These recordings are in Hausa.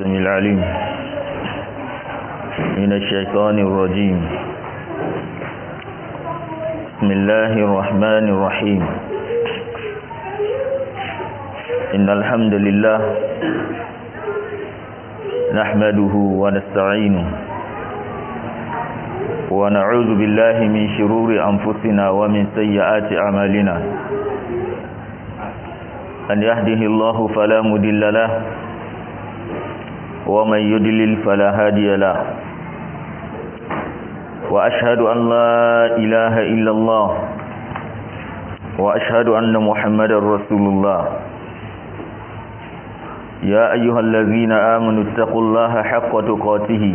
السميع العليم من الشيطان الرجيم بسم الله الرحمن الرحيم إن الحمد لله نحمده ونستعينه ونعوذ بالله من شرور أنفسنا ومن سيئات أعمالنا أن يهده الله فلا مدل له ومن يدلل فلا هادي له وأشهد أن لا إله إلا الله وأشهد أن محمد رسول الله يا أيها الذين آمنوا اتقوا الله حق تقاته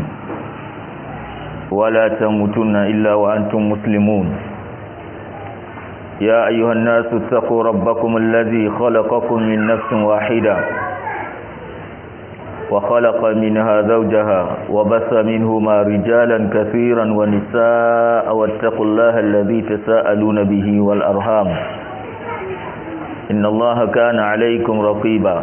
ولا تموتن إلا وأنتم مسلمون يا أيها الناس اتقوا ربكم الذي خلقكم من نفس واحدة وخلق منها زوجها وبث منهما رجالا كثيرا ونساء واتقوا الله الذي تساءلون به والأرhام إن الله كان عليكم رقيبا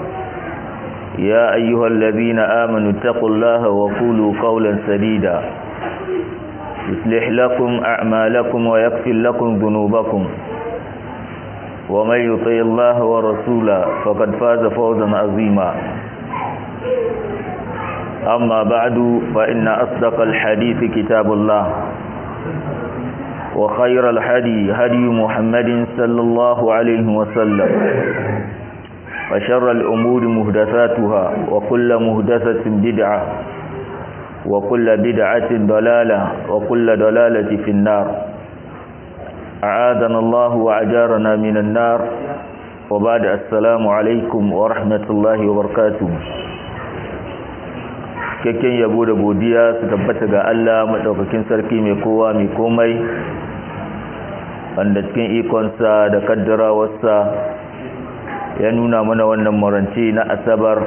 يا أيها الذين آمنوا اتقوا الله وقولوا قولا سديدا يصلح لكم أعمالكم ويغفر لكم ذنوبكم ومن يطع الله ورسوله فقد فاز فوزا عظيما أما بعد فإن أصدق الحديث كتاب الله وخير الحدي هدي محمد صلى الله عليه وسلم وشر الأمور مهدثاتها وكل مهدثة بدعة وكل بدعة ضلالة وكل ضلالة في النار أعاذنا الله وأجارنا من النار وبعد السلام عليكم ورحمة الله وبركاته cikakken yabo da godiya su tabbata ga Allah madaukakin sarki mai kowa mai komai wanda cikin ikonsa da kaddarawarsa ya nuna mana wannan marance na asabar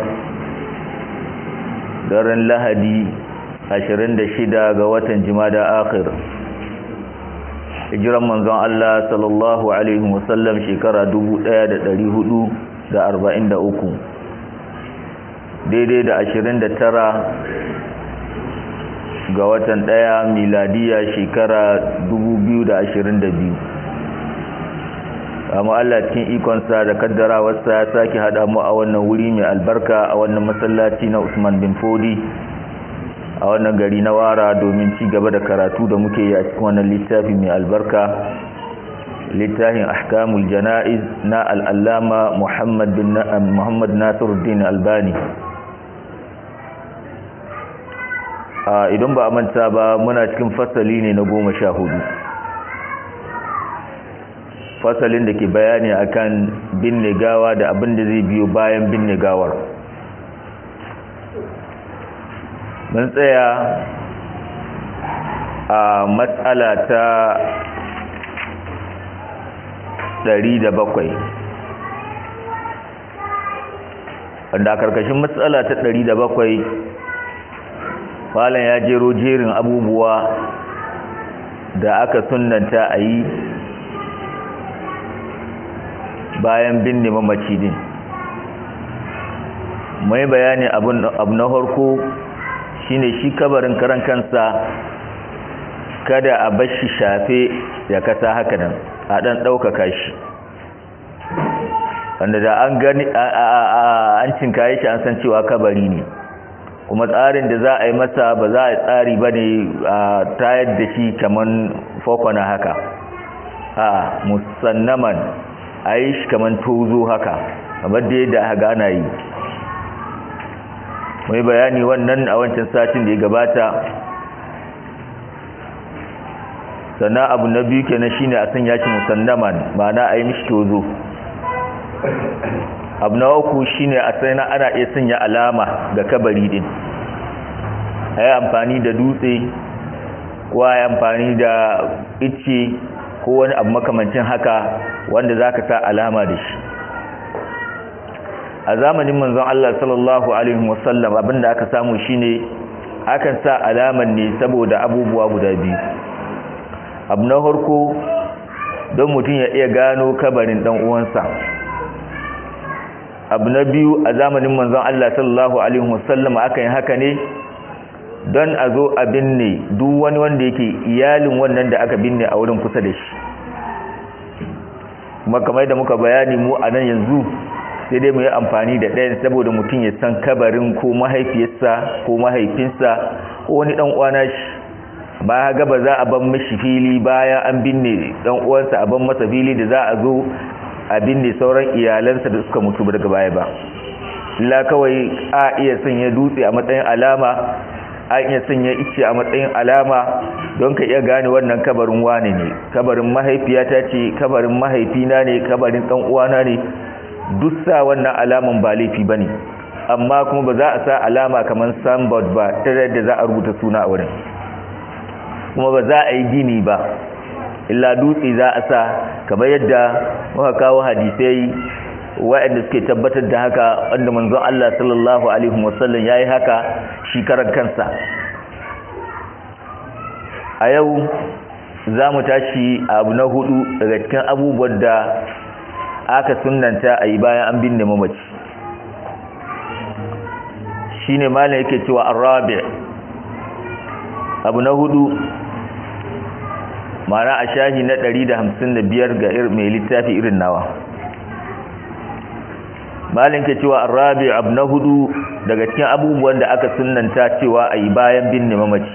daren lahadi 26 ga watan jimada akhir hijiran manzon Allah sallallahu alaihi wasallam shekara 1443 daidai da 29 ga watan daya miladiya shekara 2022 amma Allah cikin ikonsa da kaddarawarsa ya sake hada mu a wannan wuri mai albarka a wannan masallaci na Usman bin Fodi a wannan gari na Wara domin ci gaba da karatu da muke yi a cikin wannan littafi mai albarka littafin ahkamul jana'iz na al-allama Muhammad bin Muhammad Nasiruddin Albani a idan ba a manta ba muna cikin fasali ne na goma sha hudu fasalin da ke bayani akan binne gawa da abin da zai biyo bayan binne gawar mun tsaya a matsala ta ɗari da bakwai wanda a karkashin matsala ta ɗari da bakwai falon ya jero jerin abubuwa da aka sunanta a yi bayan binne mamaci din mai bayani abu na harko shine shi kabarin karan kansa kada a bashi shafe ya kasa haka nan a dan ɗaukaka shi wanda da an gani an cinkaye shi an san cewa kabari ne kuma tsarin da za a yi masa ba za a yi tsari ba ne a tayar da shi kamar fokwana haka a musannaman a yi shi kamar tozo haka kamar da yadda aka gana yi mai bayani wannan a wancan satin da ya gabata sannan abu na biyu kenan shine a sanya shi musannaman ma'ana a yi mishi tozo abu na uku shine a sana ana iya sanya alama ga kabari din a yi amfani da dutse ko a yi amfani da icce ko wani abu makamancin haka wanda za ka sa alama da shi a zamanin manzon Allah sallallahu Alaihi wasallam abinda aka samu shine akan sa alaman ne saboda abubuwa guda biyu abu na harko don mutum ya iya gano kabarin dan uwansa abu na biyu a zamanin manzon Allah sallallahu alaihi wasallam aka yi haka ne don a zo a binne duk wani wanda yake iyalin wannan da aka binne a wurin kusa da shi kuma kamar da muka bayani mu a nan yanzu sai dai mu yi amfani da ɗayan saboda mutum ya san kabarin ko mahaifiyarsa ko mahaifinsa ko wani ɗan uwana shi ba ga ba za a ban mishi fili bayan an binne ɗan uwansa a ban masa fili da za a zo a binne sauran iyalansa da suka mutu daga baya ba illa kawai a iya sanya dutse a matsayin alama a iya sanya ice a matsayin alama don ka iya gane wannan kabarin wane ne kabarin mahaifiyata ce kabarin mahaifina ne kabarin ɗan uwana ne duk sa wannan alaman ba laifi bane amma kuma ba za a sa alama kamar signboard ba ta da za a rubuta suna a wurin kuma ba za a yi gini ba illa dutse za a sa kamar yadda muka kawo hadisai waɗanda suke tabbatar da haka wanda manzon Allah sallallahu alaihi wasallam yayi haka shi karan kansa a yau za mu tashi abu na hudu daga cikin abubuwan da aka sunanta a yi bayan an binne mamaci shi ne malin yake cewa arabi abu na hudu mana a shahi na 155 ga mai littafi irin nawa malin ke cewa arabi abu na hudu daga cikin abubuwan da aka sunanta cewa a yi bayan binne mamaci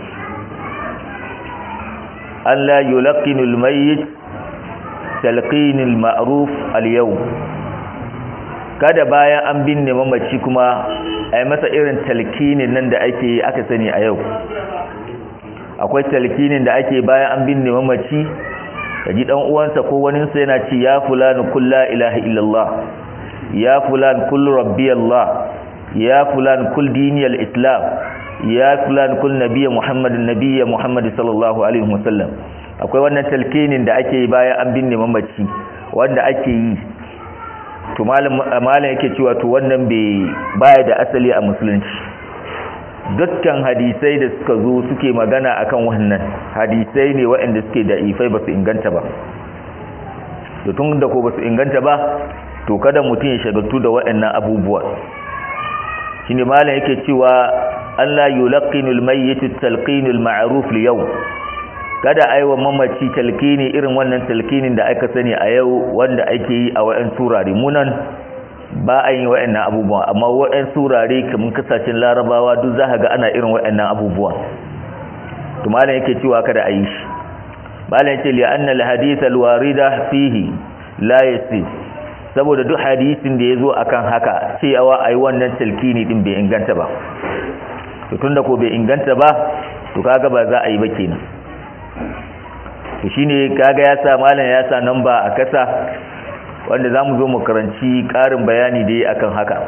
Allah yulaqinul mayyit talqinul ma'ruf al-yau kada bayan an binne mamaci kuma ai masa irin talqinin nan da ake aka sani a yau akwai talqinin da ake bayan an binne mamaci kaji dan uwansa ko wani sa yana ci ya fulanu kullu ilaha illallah ya fulan kullu rabbi allah ya fulan kul diniyal islam ya fulan kul nabiyya muhammadin nabiyya muhammad sallallahu alaihi wasallam akwai wannan talkinin da ake yi bayan an binne mamaci wanda ake yi to malam yake cewa to wannan bai baya da asali a musulunci dukkan hadisai da suka zo suke magana akan wannan hadisai ne waɗanda suke da ifai ba su inganta ba to tun da ko ba su inganta ba to kada mutum ya shagaltu da waɗannan abubuwa shine malam yake cewa Allah yulqinul mayyit talqinul ma'ruf li yau kada aiwa mamaci talkini irin wannan talkinin da aka sani a yau wanda ake yi a wayan turare munan ba a yi wayannan abubuwan amma wayan turare kamar kasashen larabawa duk za ga ana irin wayannan abubuwan to malam yake cewa kada a yi shi malam yace li anna al hadith al warida fihi la yasi saboda duk hadisin da yazo akan haka cewa ayi wannan talkini din bai inganta ba to tunda ko bai inganta ba to kaga ba za a yi ba kenan to shine kaga ya sa malam ya sa namba a kasa wanda zamu zo mu karanci karin bayani dai akan haka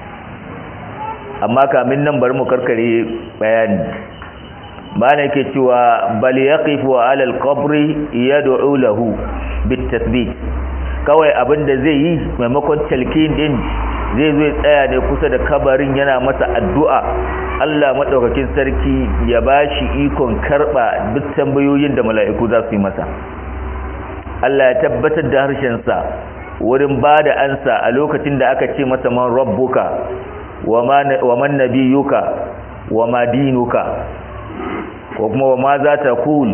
amma kamin nan bari mu karkare bayani malam yake cewa bal yaqifu ala al-qabri yad'u lahu bit-tathbit kawai abinda zai yi maimakon talkin din zai zo ya tsaya ne kusa da kabarin yana masa addu'a Allah maɗaukakin sarki ya ba shi ikon karɓa duk tambayoyin da mala'iku za su yi masa Allah ya tabbatar da harshensa wurin ba da ansa a lokacin da aka ce masa man rabbuka wa man nabiyuka wa ma dinuka ko kuma wa ma za ta kul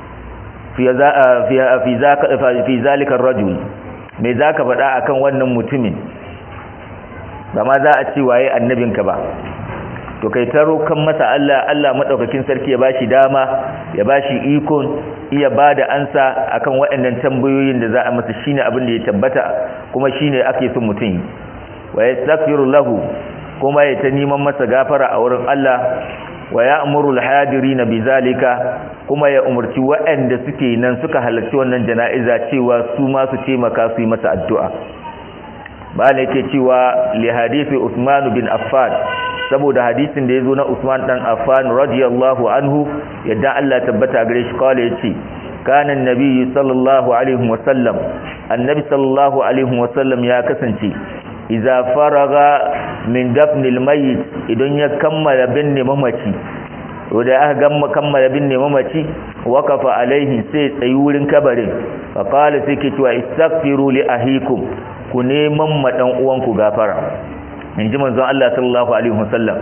fi zalika rajul me za ka faɗa akan wannan mutumin ba ma za a ce waye annabinka ba to kai ta rokan masa Allah Allah madaukakin sarki ya bashi dama ya bashi ikon iya bada ansa akan waɗannan tambayoyin da za a masa shine abin da ya tabbata kuma shine ake son mutum wa yastaghfiru lahu kuma ya ta neman masa gafara a wurin Allah wa ya'muru al-hadirin bizalika kuma ya umurci waɗanda suke nan suka halarci wannan jana'iza cewa su ma su taimaka su yi masa addu'a ba ne yake cewa li hadisi Usman bin Affan saboda hadisin da yazo na Usman dan Affan radiyallahu anhu yadda Allah tabbata gare shi kawai yace kana annabi sallallahu alaihi wasallam annabi sallallahu alaihi wasallam ya kasance idza faraga min dafnil mayyit idan ya kammala binne mamaci to da aka gamma kammala binne mamaci waqafa alaihi sai tsayi wurin kabarin fa qala sai ke cewa istaghfiru li ahikum ku neman ma dan uwanku gafara inji manzon Allah sallallahu alaihi wasallam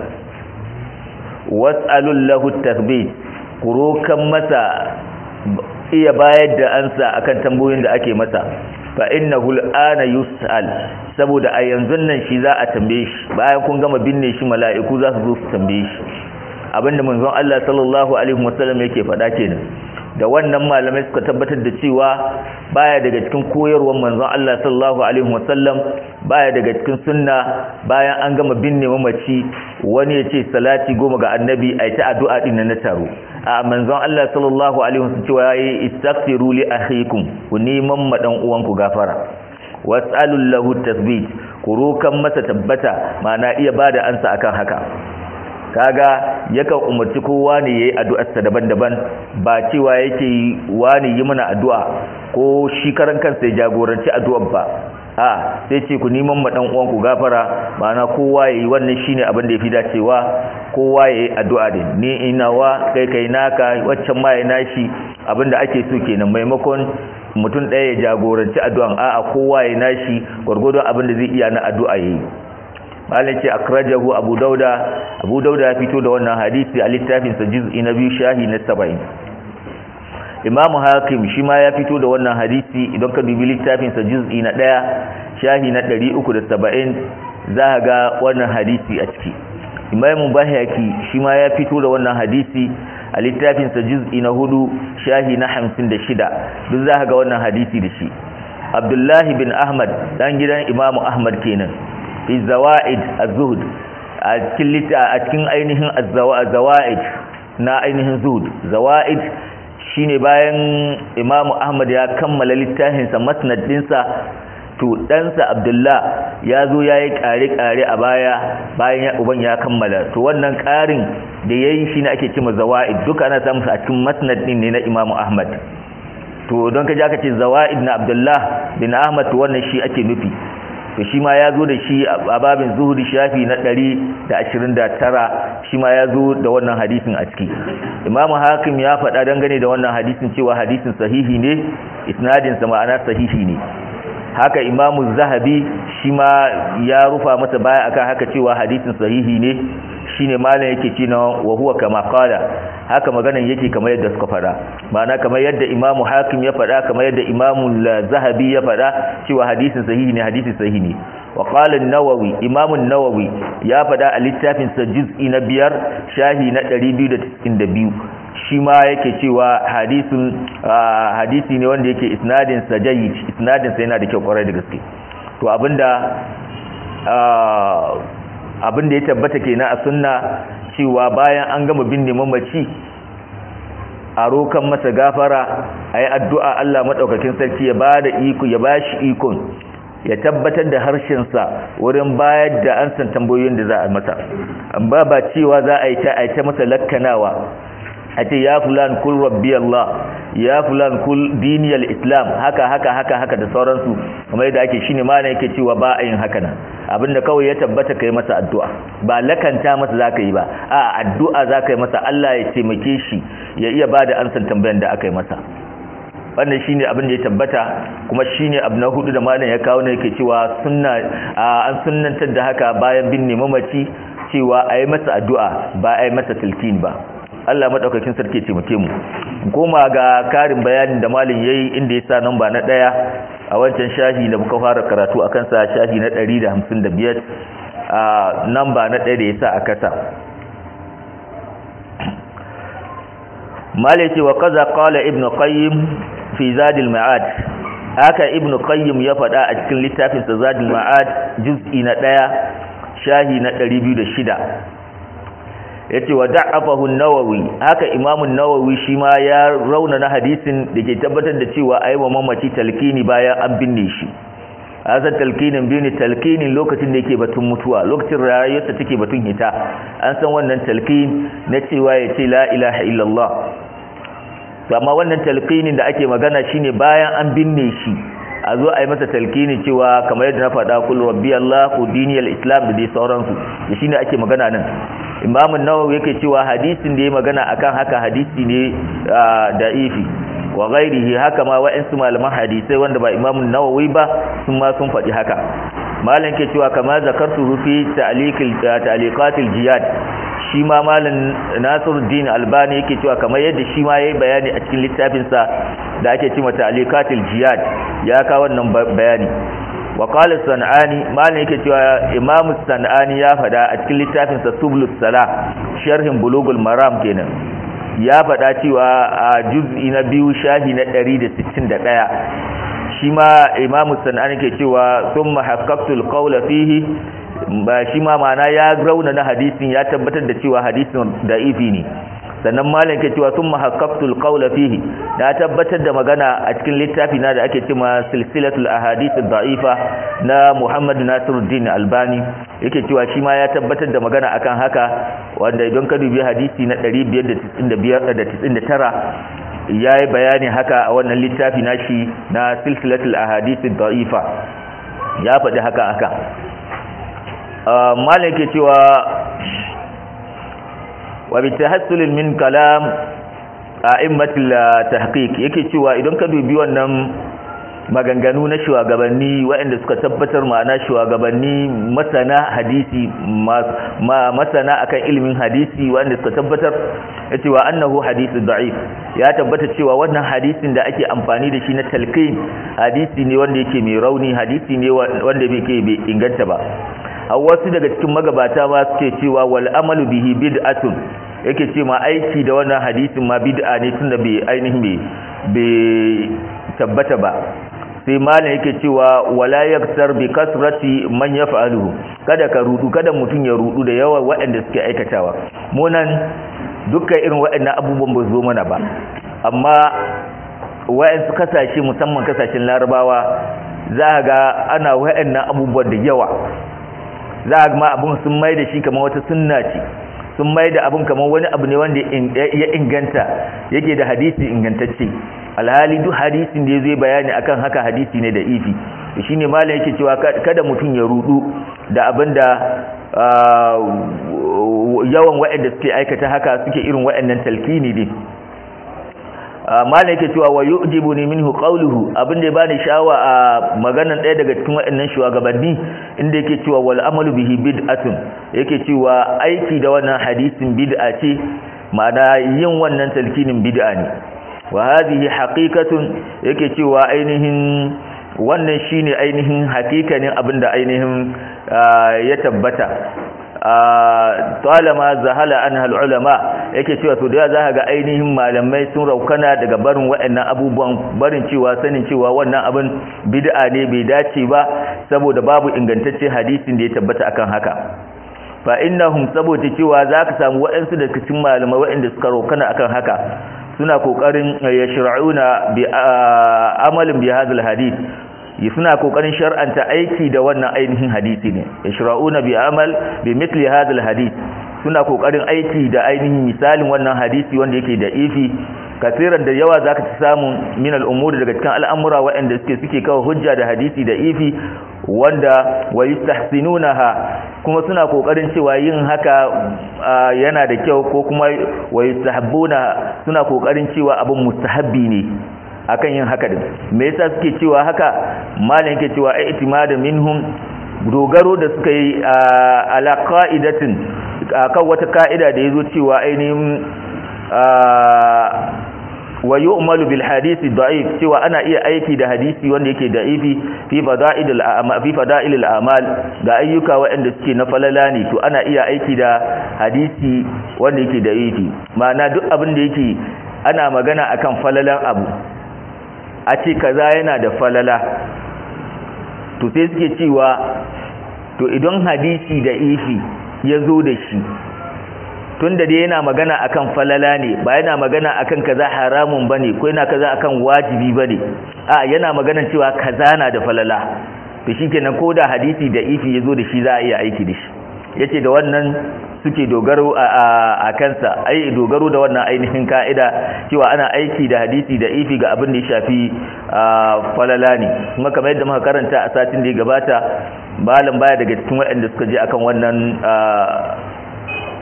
was'alul lahu tathbit ku rokan masa iya bayar da ansa akan tambayoyin da ake masa fa innahu al'ana yus'al saboda a yanzu nan shi za a tambaye shi bayan kun gama binne shi mala'iku za su zo su tambaye shi abinda manzon Allah sallallahu alaihi wasallam yake faɗa kenan da wannan malamai suka tabbatar da cewa baya daga cikin koyarwar manzon Allah sallallahu alaihi wasallam baya daga cikin sunna bayan an gama binne mamaci wani ya ce salati goma ga annabi ai ta addu'a din na taro a manzon Allah sallallahu alaihi wasallam cewa yayi istaghfiru li akhikum ku neman ma dan uwanku gafara was'alul lahu tasbit ku rokan masa tabbata ma'ana iya bada ansa akan haka kaga yakan umarci kowa ne yayi addu'arsa daban-daban ba cewa yake wani yi mana addu'a ko shi karan kansa ya jagoranci addu'ar ba a sai ce ku neman ma dan uwanku gafara ma'ana kowa yayi wannan shine abin da yafi dacewa kowa yayi addu'a din ni inawa kai kai naka waccan ma ya nashi abinda ake so kenan maimakon mutum ɗaya ya jagoranci addu'an a'a kowa ya nashi gwargwadon abin da zai iya na addu'a yayi malin ce akrajahu abu dauda abu dauda ya fito da wannan hadisi a littafinsa juz'i na biyu shahi na saba'in imamu hakim shi ma ya fito da wannan hadisi idan ka dubi littafinsa juz'i na ɗaya shahi na ɗari uku da saba'in za a ga wannan hadisi a ciki imamu bahaki shi ma ya fito da wannan hadisi a littafinsa juz'i na hudu shahi na hamsin da shida duk za a ga wannan hadisi da shi abdullahi bin ahmad dan gidan imamu ahmad kenan fi zawaid az-zuhd a cikin lita a cikin ainihin az-zawaid na ainihin zuhd zawaid shine bayan Imam Ahmad ya kammala littafin sa masnad dinsa to ɗansa Abdullah ya zo yayi kare-kare a baya bayan ya uban ya kammala to wannan karin da yayi shine ake cewa zawaid duka ana samu a cikin masnad din ne na Imam Ahmad to don kaje aka ce zawaid na Abdullah bin Ahmad to wannan shi ake nufi to shi ma ya zo da shi a babin zuhuri shafi na 129 shi ma ya zo da wannan hadisin a ciki imamu hakim ya faɗa dangane da wannan hadisin cewa hadisin sahihi ne isnadinsa ma'ana sahihi ne haka imamu zahabi shi ma ya rufa masa baya akan haka cewa hadisin sahihi ne shine malam yake cewa wa huwa kama qala haka maganan yake kamar yadda suka fada ma'ana kamar yadda imamu hakim ya fada kamar yadda imamu zahabi ya fada cewa hadisin sahihi ne hadisin sahihi ne wa qala an-nawawi imamu an-nawawi ya fada a littafin sa juz'i na biyar shahi na 292 shi ma yake cewa hadisin hadisi ne wanda yake isnadin sa jayyid isnadin sa yana da kyau kwarai da gaske to abinda abin da ya tabbata kenan a sunna cewa bayan an gama binne mamaci a rokan masa gafara a yi addu'a Allah maɗaukakin sarki ya ba da iko ya ba shi ikon ya tabbatar da harshensa wurin bayar da an san tambayoyin da za a masa amma ba cewa za a yi ta a ta masa lakkanawa a ce ya fulan kul rabbi Allah ya fulan kul diniyar islam haka haka haka haka da sauransu kamar yadda ake shine ma yake cewa ba a yin haka nan abinda kawai ya tabbata kai masa addu'a ba lakanta masa zaka yi ba a addu'a zaka yi masa Allah ya taimake shi ya iya bada ansan tambayan da aka yi masa wannan shine abin da ya tabbata kuma shine abu na hudu da malam ya kawo ne yake cewa sunna an sunnantar da haka bayan binne mamaci cewa a yi masa addu'a ba a yi masa tilkin ba Allah madaukakin sarki ce muke mu koma ga karin bayanin da malin yayi inda ya sa namba na daya a wancan shahi da muka fara karatu akan sa shahi na 155 a namba na daya da ya sa a kasa malai ce wa kaza qala ibnu qayyim fi zadil ma'ad haka ibnu qayyim ya faɗa a cikin littafin sa zadil ma'ad juz'i na daya shahi na 206 yace wa da'afahu an-nawawi haka imamu an-nawawi shi ma ya rauna na hadisin da ke tabbatar da cewa aiwa mamaci talkini bayan an binne shi azan talkinin binne talkinin lokacin da yake batun mutuwa lokacin rayuwarsa take batun hita an san wannan talkin na cewa ya ce la ilaha illallah amma wannan talkinin da ake magana shine bayan an binne shi a zo a yi masa talkini cewa kamar yadda na faɗa kullu rabbi allah ku diniyal islam da dai sauransu da shine ake magana nan Imam an-Nawawi yake cewa hadisin da ya magana akan haka hadisi ne da'ifi wa ghairihi haka ma wa'ansu malaman hadisai wanda ba Imam an-Nawawi ba sun ma sun faɗi haka malam ke cewa kama zakartu fi ta'liqil ta'liqatil jiyad shi ma malam Nasiruddin Albani yake cewa kamar yadda shi ma yayi bayani a cikin littafin sa da ake cewa ta'liqatil jiyad ya ka wannan bayani wa qala sanani malam yake cewa Imam sanani ya fada a cikin littafin sa Sublus Salah sharhin Bulugul Maram kenan ya fada cewa a juz'i na biyu shahi na 161 shi ma imamu sana'ani ke cewa sun mahakkaktul qawla fihi ba shi ma mana ya rauna na hadisin ya tabbatar da cewa hadisin da'ifi ne sannan malam ke cewa sun mahakkaktul qawla fihi na tabbatar da magana a cikin littafi na da ake cewa silsilatul ahadith da'ifa na Muhammad Nasiruddin Albani yake cewa shi ma ya tabbatar da magana akan haka wanda idan ka dubi hadisi na 599 ya yi bayani haka a wannan littafi nashi na silsilatul ahadithin da'ifa ya faɗi haka haka malin ke cewa wa bi tahassulin min kalam a'immatul tahqiq yake cewa idan ka dubi wannan maganganu na shugabanni waɗanda suka tabbatar ma'ana shugabanni masana hadisi masana akan ilimin hadisi waɗanda suka tabbatar ya cewa annahu hadisi da'if ya tabbata cewa wannan hadisin da ake amfani da shi na talqin hadisi ne wanda yake mai rauni hadisi ne wanda yake bai inganta ba a wasu daga cikin magabata ma suke cewa wal amalu bihi bid'atun yake ce ma aiki da wannan hadisin ma bid'a ne tunda bai ainihin bai tabbata ba sai malam yake cewa wala yaksar bi kasrati man yaf'aluhu kada ka rudu kada mutun ya rudu da yawa waɗanda suke aikatawa mu nan dukkan irin waɗannan abubuwan ba zo mana ba amma waɗansu kasashe musamman kasashen larabawa za ga ana waɗannan abubuwan da yawa za ga ma abun sun mai da shi kamar wata sunna ce sun mai da abun kamar wani abu ne wanda ya inganta yake da hadisi ingantacce alhali duk hadisin da ya zai bayani akan haka hadisi ne da ifi shi ne malam yake cewa kada mutum ya rudu da abin da yawan waɗanda suke aikata haka suke irin waɗannan talkini ne malam yake cewa wa yu'jibu ni minhu qawluhu abin da ya bani shawa a maganan ɗaya daga cikin waɗannan shugabanni inda yake cewa wal amalu bihi bid'atun yake cewa aiki da wannan hadisin bid'a ce ma'ana yin wannan talkinin bid'a ne wa hadhihi haqiqatun yake cewa ainihin wannan shine ainihin hakikanin abinda ainihin ya tabbata talama zahala anha ulama yake cewa to da za ga ainihin malamai sun raukana daga barin waɗannan abubuwan barin cewa sanin cewa wannan abin bid'a ne bai dace ba saboda babu ingantacce hadisin da ya tabbata akan haka fa innahum saboda cewa zaka samu waɗansu daga cikin malamai waɗanda suka raukana akan haka suna kokarin yashra'una bi amalin bi hadal hadith suna kokarin shar'anta aiki da wannan ainihin hadisi ne yashra'una bi amal bi mithli hadal hadith suna kokarin aiki da ainihin misalin wannan hadisi wanda yake da ifi kasiran da yawa zaka ci samu min al'umuri daga cikin al'amura waɗanda suke suke kawo hujja da hadisi da ifi wanda wa yastahsinunaha kuma suna kokarin cewa yin haka yana da kyau ko kuma wa yastahabbuna suna kokarin cewa abin mustahabbi ne akan yin haka din me yasa suke cewa haka malam yake cewa ai itimada minhum dogaro da suka yi ala qa'idatin akan wata ka'ida da yazo cewa ainihin wa yu'malu bil hadisi da'if cewa ana iya aiki da hadisi wanda yake da'ifi fi fada'ilil a'mal fi fada'ilil a'mal ga ayyuka waɗanda suke na falala ne to ana iya aiki da hadisi wanda yake da'ifi ma'ana duk abin da yake ana magana akan falalan abu a ce kaza yana da falala to sai suke cewa to idan hadisi da ifi ya zo da shi tunda dai yana magana akan falala ne ba yana magana akan kaza haramun bane ko yana kaza akan wajibi bane a yana magana cewa kaza na da falala to shikenan ko da hadisi da ifi yazo da shi za a iya aiki da shi yace da wannan suke dogaro a kansa ai dogaro da wannan ainihin ka'ida cewa ana aiki da hadisi da ifi ga abin da ya shafi falala ne kuma kamar yadda muka karanta a satin da ya gabata malam baya daga cikin waɗanda suka je akan wannan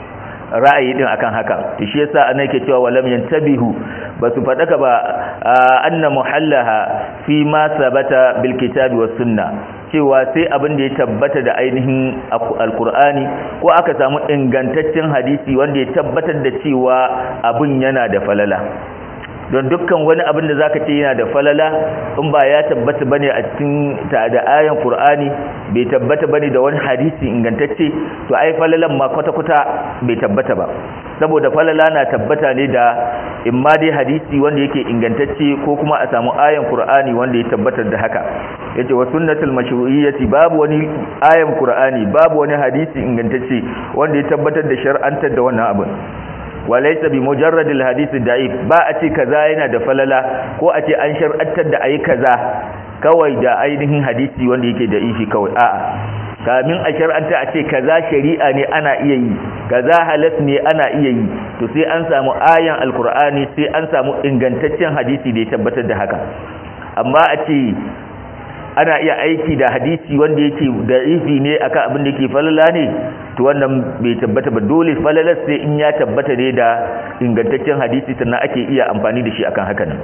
ra'ayi din akan haka to shi yasa ana yake cewa walam yantabihu basu fadaka ba anna muhallaha fi ma sabata bil kitabi was sunna cewa sai abin da ya tabbata da ainihin alkur'ani ko aka samu ingantaccen hadisi wanda ya tabbatar da cewa abin yana da falala don dukkan wani abin da zaka ce yana da falala in ba ya tabbata bane a cikin ta da ayan Qur'ani bai tabbata bane da wani hadisi ingantacce to ai falalan ma kwata kwata bai tabbata ba saboda falala na tabbata ne da imma dai hadisi wanda yake ingantacce ko kuma a samu ayan Qur'ani wanda ya tabbatar da haka yace wa sunnatul mashru'iyyati babu wani ayan Qur'ani babu wani hadisi ingantacce wanda ya tabbatar da shar'antar da wannan abin walaisa bi mujarradil hadisi da'if ba a ce kaza yana da falala ko a ce an shar'antar da ayi kaza kawai da ainihin hadisi wanda yake da ifi kawai a'a kamin a shar'anta a ce kaza shari'a ne ana iya yi kaza halas ne ana iya yi to sai an samu ayan alkur'ani sai an samu ingantaccen hadisi da ya tabbatar da haka amma a ce ana iya aiki da hadisi wanda yake da ifi ne akan abin da yake falala ne to wannan bai tabbata ba dole falalar sai in ya tabbata ne da ingantaccen hadisi sannan ake iya amfani da shi akan haka nan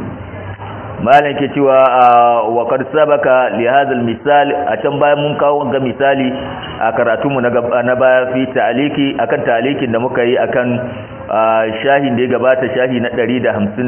malam ke cewa wa qad sabaka li hadha misal a can bayan mun kawo ga misali a karatu mu na baya fi ta'aliki akan ta'alikin da muka yi akan shahin da ya gabata shahi na 153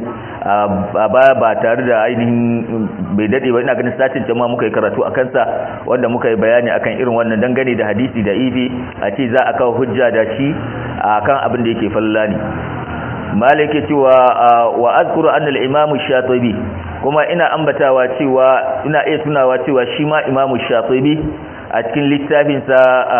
a baya ba tare da ainihin bai dade ba ina ganin satin jama'a muka yi karatu a kansa wanda muka yi bayani akan irin wannan dangane da hadisi da ibi a ce za a kawo hujja da shi akan abin da yake falla ne malike cewa wa azkuru anna al-imam shatibi kuma ina ambatawa cewa ina iya tunawa cewa shi ma imam shatibi a cikin littafinsa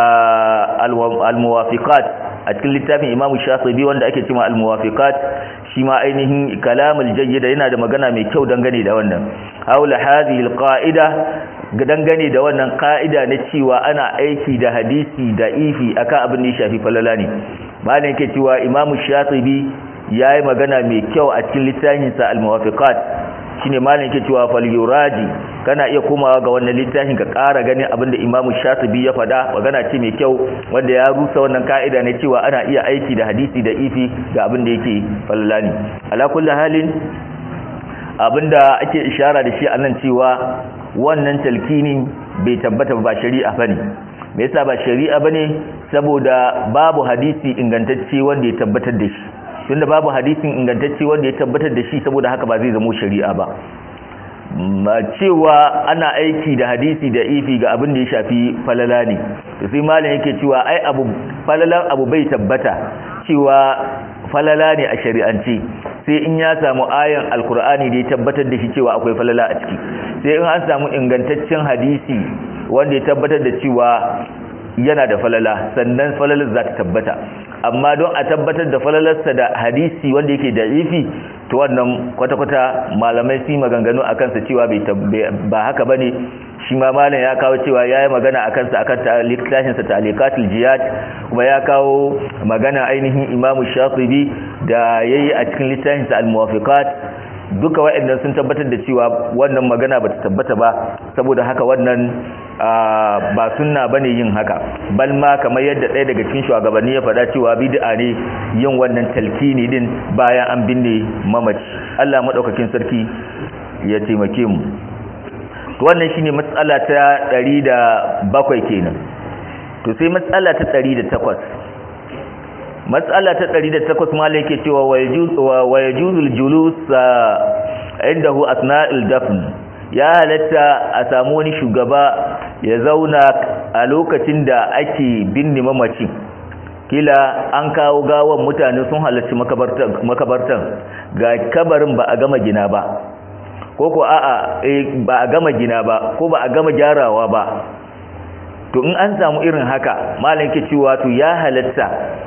al-muwafiqat a cikin littafin imamu shafi'i wanda ake cewa al-muwafiqat shi ma ainihin kalamul jayyida yana da magana mai kyau dangane da wannan haula hadhihi al-qa'ida dangane da wannan qa'ida na cewa ana aiki da hadisi da ifi akan abin da ya shafi falala ne malam yake cewa imamu shafi'i yayi magana mai kyau a cikin littafinsa al-muwafiqat shine malam yake cewa fal yuraji kana iya komawa ga wannan littafin ka ƙara ganin abinda Imam Shatibi ya faɗa magana ce mai kyau wanda ya rusa wannan ka'ida ne cewa ana iya aiki da hadisi da ifi ga abinda yake fallani ala kulli halin abinda ake ishara da shi anan cewa wannan talkini bai tabbata ba shari'a bane me yasa ba shari'a bane saboda babu hadisi ingantacce wanda ya tabbatar da shi tunda babu hadisin ingantacce wanda ya tabbatar da shi saboda haka ba zai zama shari'a ba ma cewa ana aiki da hadisi da ifi ga abin da ya shafi falala ne to sai malam yake cewa ai abu falalan abu bai tabbata cewa falala ne a shari'ance sai in ya samu ayan alkur'ani da ya tabbatar da shi cewa akwai falala a ciki sai in an samu ingantaccen hadisi wanda ya tabbatar da cewa yana da falala sannan falalar za ta tabbata amma don a tabbatar da falalarsa da hadisi wanda yake da ifi to wannan kwata-kwata malamai su maganganu a kansa cewa ba haka ba ne shi ma malam ya kawo cewa ya yi magana a kansa a kan littafinsa talikatul jihad kuma ya kawo magana ainihin imamu shafibi da ya yi a cikin littafinsa al-muwafiqat duka waɗannan sun tabbatar da cewa wannan magana ba ta tabbata ba saboda haka wannan ba sunna bane yin haka bal ma kamar yadda ɗaya daga cikin shugabanni ya faɗa cewa bid'a ne yin wannan talkini din bayan an binne mamaci Allah madaukakin sarki ya taimake mu to wannan shine matsala ta 107 kenan to sai matsala ta 108 matsala ta 108 malai yake cewa wa yajuzul julus indahu asna'il dafn ya halatta a samu wani shugaba ya zauna a lokacin da ake binne mamacin kila an kawo gawan mutane sun halarci makabartan ga kabarin ba a gama gina ba ko ko a'a ba a gama gina ba ko ba a gama gyarawa ba to in an samu irin haka malam ke cewa to ya halatta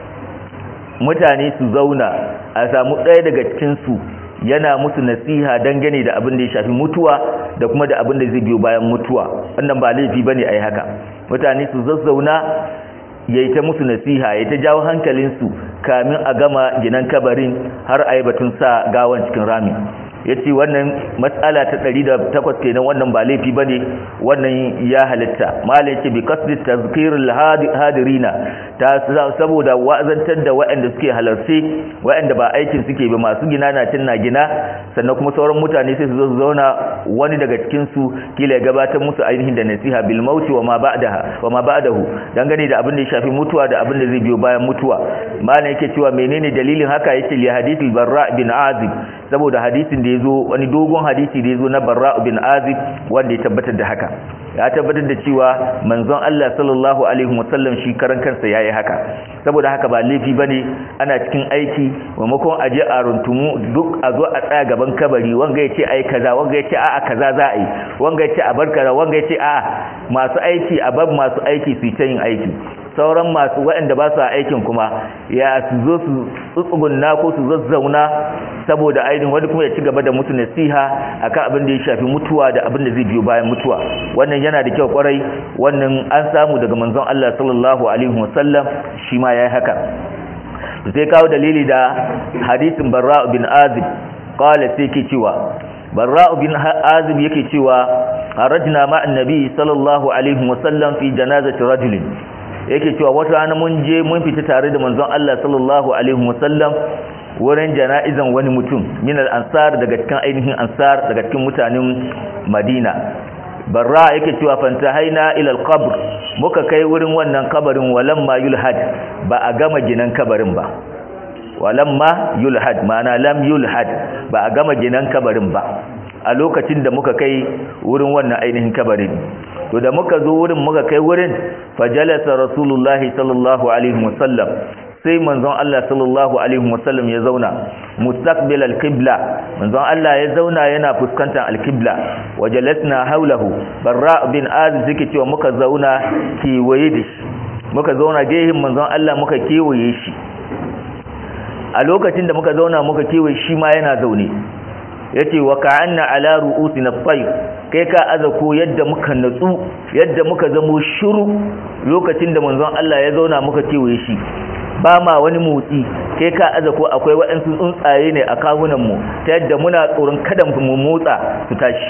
mutane su zauna a samu ɗaya daga cikinsu yana musu nasiha dangane da abin da ya shafi mutuwa da kuma da abin da zai biyo bayan mutuwa wannan ba laifi bane ai haka mutane su zazzauna yayi ta musu nasiha yayi ta jawo hankalinsu kamin a gama ginan kabarin har ayi batun sa gawan cikin rami yace wannan matsala ta 108 kenan wannan ba laifi bane wannan ya halitta mala yace bi qasdi tazkirul hadirina ta saboda wa'azantar da waɗanda suke halarce waɗanda ba aikin suke ba masu gina na cin na gina sannan kuma sauran mutane sai su zo su zauna wani daga cikin su kila ya gabatar musu ainihin da nasiha bil mauti wa ma ba'daha wa ma ba'dahu dangane da abin da ya shafi mutuwa da abin da zai biyo bayan mutuwa malam yake cewa menene dalilin haka yace li hadithil barra bin azib saboda hadisin da yazo wani dogon hadisi da yazo na barra bin azib wanda ya tabbatar da haka ya tabbatar da cewa manzon Allah sallallahu alaihi wasallam shi karan kansa yayi haka saboda haka ba laifi bane ana cikin aiki maimakon aje a runtumu duk a zo a tsaya gaban kabari wanga yace ai kaza wanga yace a'a kaza za a yi wanga yace a bar kaza wanga yace a'a masu aiki a bar masu aiki su ta yin aiki sauran masu waɗanda ba su aikin kuma ya su zo su tsuntsugunna ko su zazzauna saboda ainihin wani kuma ya ci gaba da mutu nasiha akan abin da ya shafi mutuwa da abin da zai biyo bayan mutuwa wannan yana da kyau kwarai wannan an samu daga manzon Allah sallallahu alaihi wasallam shi ma yayi haka sai kawo dalili da hadisin Barra bin Azib qala sai ke cewa Barra bin Azib yake cewa harajna ma annabi sallallahu alaihi wasallam fi janazati rajulin yake cewa wata rana mun je mun fita tare da manzon Allah sallallahu alaihi wasallam wurin jana'izan wani mutum min al-ansar daga cikin ainihin ansar daga cikin mutanen Madina barra yake cewa fantahaina ila al-qabr muka kai wurin wannan kabarin walamma yulhad ba a gama ginan kabarin ba walamma yulhad ma'ana lam yulhad ba a gama ginan kabarin ba a lokacin da muka kai wurin wannan ainihin kabarin to da muka zo wurin muka kai wurin fajalasa rasulullahi sallallahu alaihi wasallam sai manzon Allah sallallahu alaihi wasallam ya zauna mustaqbil alqibla manzon Allah ya zauna yana fuskantar alqibla wajalasna haulahu barra bin azib zike cewa muka zauna kewaye da shi muka zauna gehin manzon Allah muka kewaye shi a lokacin da muka zauna muka kewaye shi ma yana zaune yace wa ka'anna ala ru'usina at-tayr kai ka aza ko yadda muka natsu yadda muka zamo shiru lokacin da manzon Allah ya zauna muka kewaye shi ba ma wani motsi kai ka aza ko akwai waɗansu tsuntsaye ne a kawunan mu ta yadda muna tsoron kada mu motsa su tashi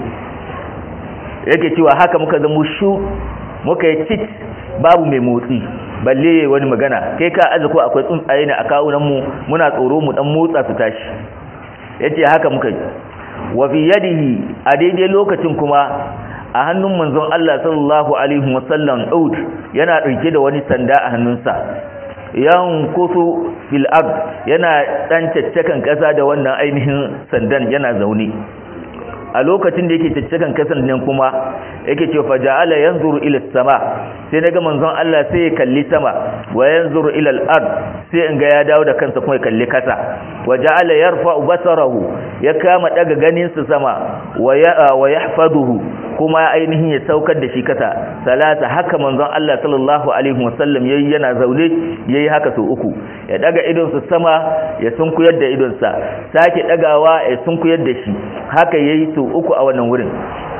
yake cewa haka muka zamo shu muka yi cit babu mai motsi balle wani magana kai ka aza ko akwai tsuntsaye ne a kawunan mu muna tsoro mu dan motsa su tashi yace haka muka yi wa fi yadihi a daidai lokacin kuma a hannun manzon Allah sallallahu alaihi wasallam ud yana dauke da wani sanda a hannunsa yan kusu fil ard yana dan caccakan kasa da wannan ainihin sandan yana zaune a lokacin da yake caccakan kasan nan kuma yake ce fa ja'ala yanzuru ila sama sai naga manzon Allah sai ya kalli sama wa yanzuru ila al-ard sai in ga ya dawo da kansa kuma ya kalli kasa wa ja'ala yarfa'u basarahu ya kama daga ganin sa sama wa ya wa yahfaduhu kuma ainihin ya saukar da shi kasa salasa haka manzon Allah sallallahu alaihi wasallam yayi yana zaune yayi haka so uku ya daga idon sa sama ya sunkuyar da idon sa sake dagawa ya sunkuyar da shi haka yayi so uku a wannan wurin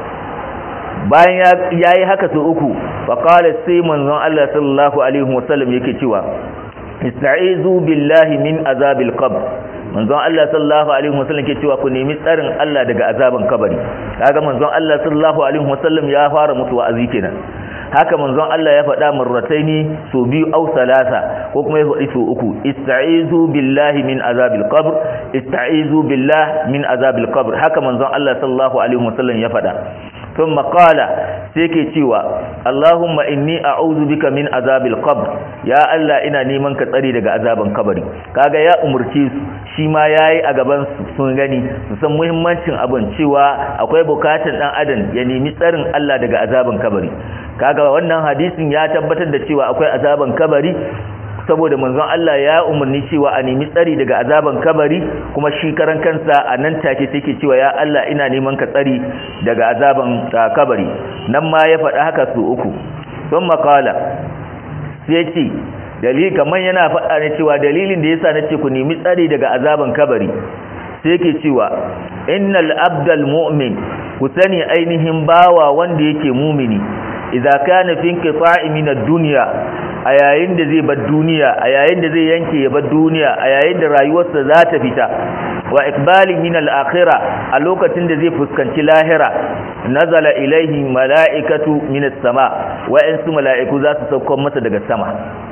bayan ya yi haka su uku wa qala sai manzon Allah sallallahu alaihi wasallam yake cewa ista'izu billahi min azabil qabr manzon Allah sallallahu alaihi wasallam ke cewa ku nemi tsarin Allah daga azaban kabari kaga manzon Allah sallallahu alaihi wasallam ya fara musu wa'azi kenan haka manzon Allah ya faɗa marrataini so biyu au salasa ko kuma ya faɗi so uku ista'izu billahi min azabil qabr ista'izu billahi min azabil qabr haka manzon Allah sallallahu alaihi wasallam ya faɗa ثم قال سيكي cewa Allahumma inni a'udhu bika min azabil qabr ya Allah ina neman ka tsari daga azaban kabari kaga ya umurce su shi ma yayi a gaban su sun gani su san muhimmancin abin cewa akwai bukatun dan adam ya nemi tsarin Allah daga azaban kabari kaga wannan hadisin ya tabbatar da cewa akwai azaban kabari saboda manzon Allah ya umarni cewa a nemi tsari daga azaban kabari kuma shi karan kansa a nan take take cewa ya Allah ina neman ka tsari daga azaban kabari nan ma ya faɗa haka su uku don makala sai ce dalili kamar yana faɗa ne cewa dalilin da yasa nace ku nemi tsari daga azaban kabari sai yake cewa innal abdal mu'min ku sani ainihin bawa wanda yake mumini idza kana fi inqita'i min ad-dunya a yayin da zai bar duniya a yayin da zai yanke ya bar duniya a yayin da rayuwarsa za ta fita wa ikbalin min al-akhirah a lokacin da zai fuskanci lahira nazala ilaihi mala'ikatu min as-sama wa'ansu mala'iku za su sauko masa daga sama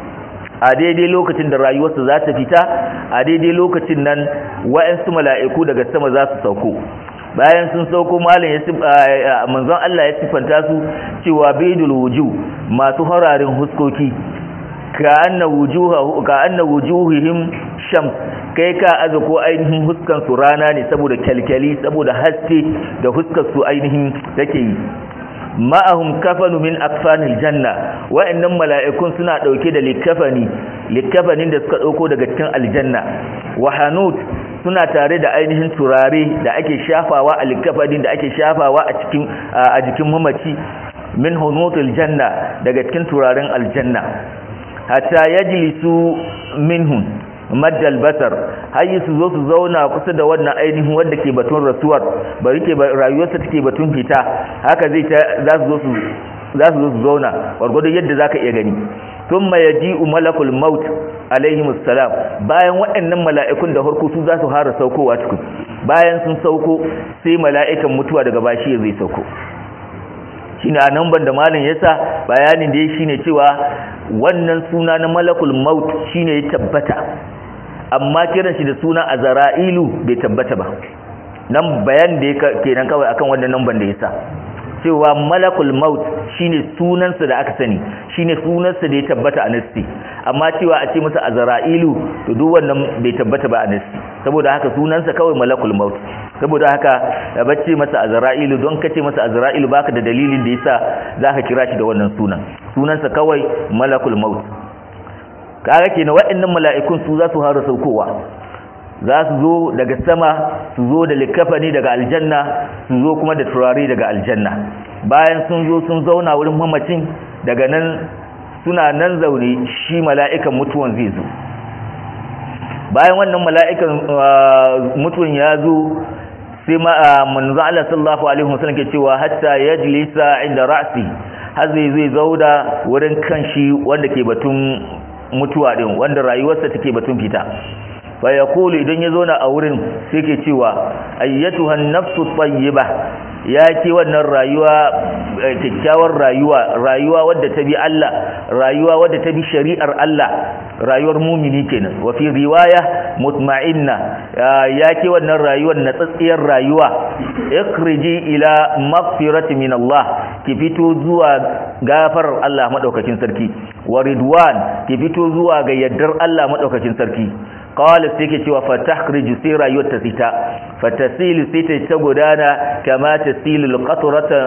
a daidai lokacin da rayuwarsa za ta fita a daidai lokacin nan wa'ansu mala'iku daga sama za su sauko bayan sun sauko malam ya manzon Allah ya sifanta su cewa baydul wujuh masu hararin huskoki ka anna wujuha ka anna wujuhihim shams kai ka aza ko ainihin huskan su rana ne saboda kyalkyali saboda haske da huskar su ainihin take yi ma'ahum kafanu min akfanil janna wa'annan mala'ikun suna dauke da likafani likafanin da suka dauko daga cikin aljanna wa hanut suna tare da ainihin turare da ake shafawa a likafanin da ake shafawa a cikin a jikin mamaci min hunutul janna daga cikin turaren aljanna hatta yajlisu minhum maddal basar har su zo su zauna kusa da wannan ainihin wanda ke batun rasuwar bari ke rayuwarsa take batun fita haka zai ta za su zo su za su zo su zauna gwargwadon yadda zaka iya gani thumma yaji'u malakul maut alaihi salam bayan waɗannan mala'ikun da harko su za su fara saukowa cikin bayan sun sauko sai mala'ikan mutuwa daga bashi zai sauko shine a nan da malin yasa bayanin da ya shine cewa wannan suna na malakul maut shine ya tabbata amma kiran shi da suna azra'ilu bai tabbata ba nan bayan da kenan kawai akan wannan namban da yasa cewa malakul maut shine sunansa da aka sani shine sunansa da ya tabbata a nasti amma cewa a ce masa azra'ilu to duk wannan bai tabbata ba a nasti saboda haka sunansa kawai malakul maut saboda haka da bacce masa azra'ilu don kace masa azra'ilu baka da dalilin da yasa zaka kira shi da wannan sunan sunansa kawai malakul maut kaga kenan waɗannan mala'ikun su za su hara saukowa za su zo daga sama su zo da likafani daga aljanna su zo kuma da turare daga aljanna bayan sun zo sun zauna wurin mamacin daga nan suna nan zaune shi mala'ikan mutuwan zai zo bayan wannan mala'ikan mutuwan ya zo sai manzo Allah sallallahu alaihi wasallam ke cewa hatta yajlisa inda ra'si har zai zai zauda wurin kanshi wanda ke batun mutuwa din wanda rayuwarsa take batun fita fa yaqulu idan ya zauna a wurin sai ke cewa ayyatuhan nafsu tayyiba ya ce wannan rayuwa kyakkyawar rayuwa rayuwa wadda ta bi Allah rayuwa wadda ta bi shari'ar Allah rayuwar mumini kenan wa fi riwaya mutma'inna ya ce wannan rayuwar natsatsiyar rayuwa ikhriji ila maghfirati min Allah ki fito zuwa gafarar Allah madaukakin sarki wa ridwan ki fito zuwa ga yaddar Allah madaukakin sarki qala sai ke cewa fatahkriju sai rayuwar ta fita fatasilu sai ta gudana kama tasilu alqatrata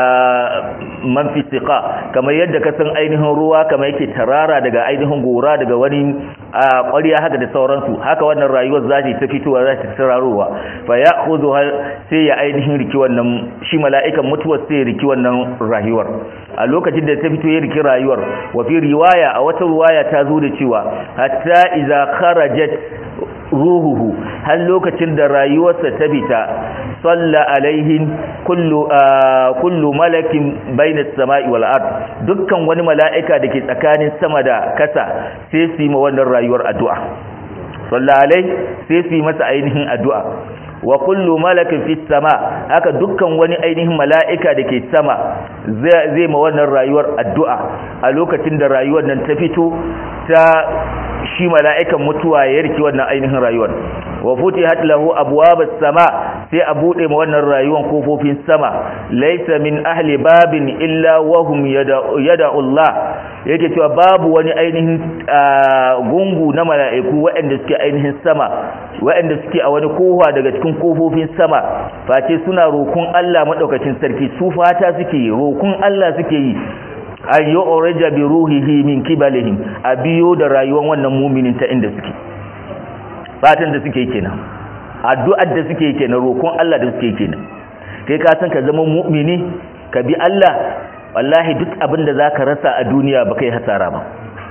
man fi siqa kamar yadda ka san ainihin ruwa kamar yake tarara daga ainihin gora daga wani ƙwariya haka da sauransu haka wannan rayuwar za ta fitowa za ta tararowa fa ya'khudhu sai ya ainihin riki wannan shi mala'ikan mutuwar sai ya riki wannan rayuwar a lokacin da ta fito ya riki rayuwar wa fi riwaya a wata riwaya ta zo da cewa hatta idza kharajat ruhuhu har lokacin da rayuwarsa ta fita salla alaihin kullu kullu malakin baina samai wal ard dukkan wani mala'ika dake tsakanin sama da kasa sai su yi ma wannan rayuwar addu'a salla alai sai su yi masa ainihin addu'a wa kullu malakin fi sama haka dukkan wani ainihin mala'ika da ke sama zai ma wannan rayuwar addu'a a lokacin da rayuwar nan ta fito ta shi mala'ikan mutuwa ya riki wannan ainihin rayuwar wa futihat lahu abwabas sama sai a bude ma wannan rayuwar kofofin sama laysa min ahli babin illa wa hum yad'u Allah yake cewa babu wani ainihin gungu na mala'iku waɗanda suke ainihin sama waɗanda suke a wani kowa daga cikin kofofin sama face suna rokon Allah madaukakin sarki su fata suke yi rokon Allah suke yi an yi orija bi ruhihi min kibalihim a biyo da rayuwar wannan muminin ta inda suke fatan da suke kenan addu'ar da suke kenan roƙon Allah da suke kenan kai ka san ka zama mu'mini ka bi Allah wallahi duk abin da zaka rasa a duniya ba kai hasara ba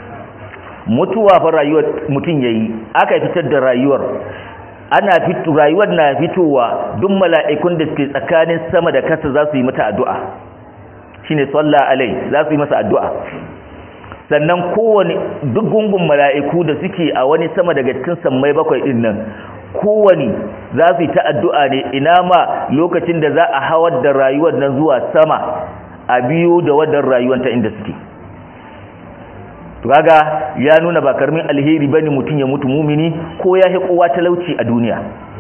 mutuwa fa rayuwar mutum yayi aka fitar da rayuwar ana fitu rayuwar na fitowa duk mala'ikun da suke tsakanin sama da kasa za su yi mata addu'a shine salla alai za su yi masa addu'a sannan kowane duk gungun mala'iku da suke a wani sama daga cikin sammai bakwai din nan kowane za su yi ta addu'a ne ina ma lokacin da za a hawar da rayuwar nan zuwa sama a biyo da wadar rayuwar ta inda suke kaga ya nuna ba karmin alheri bane mutum ya mutu mumini ko ya hi kowa talauci a duniya